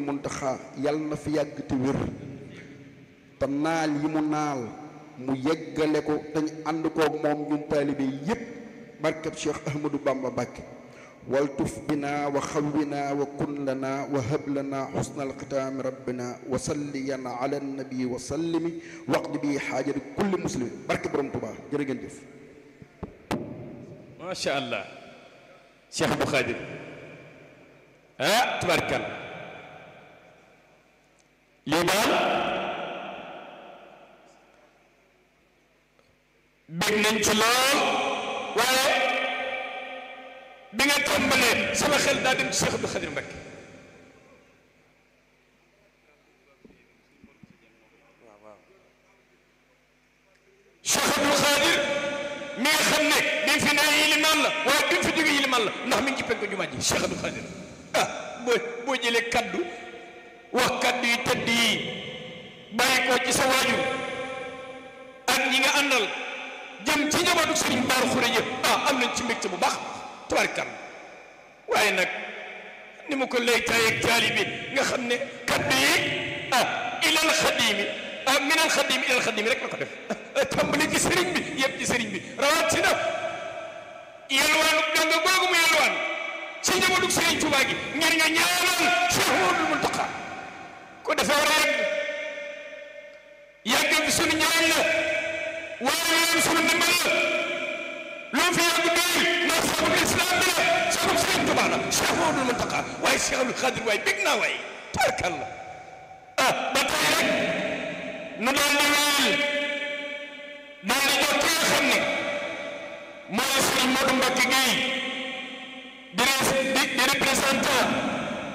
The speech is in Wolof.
Muntaxa yal na fi yàgg te wér te naal yi mu naal mu yeggale ko dañ ànd koog moom ñun taalibe yépp barkeb Cheikh Ahmadou Bamba Mbàkke waltuf bina wa xawwina wa kun lana wa hab lana xusna alxitaami rabbina wa salliyan ala nabi wa sallimi waqdi bi xaajati kulli muslimin barke borom Tuubaa jërë ngeen jëf macha allah Cheikh Abdou Khadir ah tubaarkal lii daal bég nañ ci lool waaye bi nga tàmbalee sama xel daa dem ci Cheikh Abdou Khadir Mbacké Cheikh Abdou Khadir mi nga xam ne bi mu fi ne yilimaan la waaye bi mu fi jóge yilimaan la ndax mi ngi ci penku jumaa ji Cheikh Abdou Khadir ah boo boo jëlee kaddu wax kaddu yi tëdd yi bàyyi ko ci sa waajur ak ñi nga àndal jëm ci njabootu sëriñ Baaru Xuree ah am nañ ci mbégte bu baax tubaarkal waaye nag ni mu ko lay taay ak taali bi nga xam ne kaddu yi ah ilal xadimi ah minal xadimi ilal xadimi rek la ko def tàmbali ci sëriñ bi yëpp ci sëriñ bi rawatina yelwaanu danga googu mu yelwaan ci njabootu sëriñ Tuubaa gi ngir nga ñaanal Cheikh Mouhamadoul Mountakha ko dafa war a yàgg yàgg bi sunu ñaan la waaye yoon sunu ndimbal la loo fi yàgg doy ndax sabab islam bi la sabab sëriñ Tuubaa la Cheikh Mouhamadoul Mountakha waaye Cheikh Abdou Khadir waaye bég naa waaye taarkal la ah ba tey rek nu daal di wéyal daal di jox ki nga xam ne mooy sëriñ Modou Mbacké Gueye di di di représentant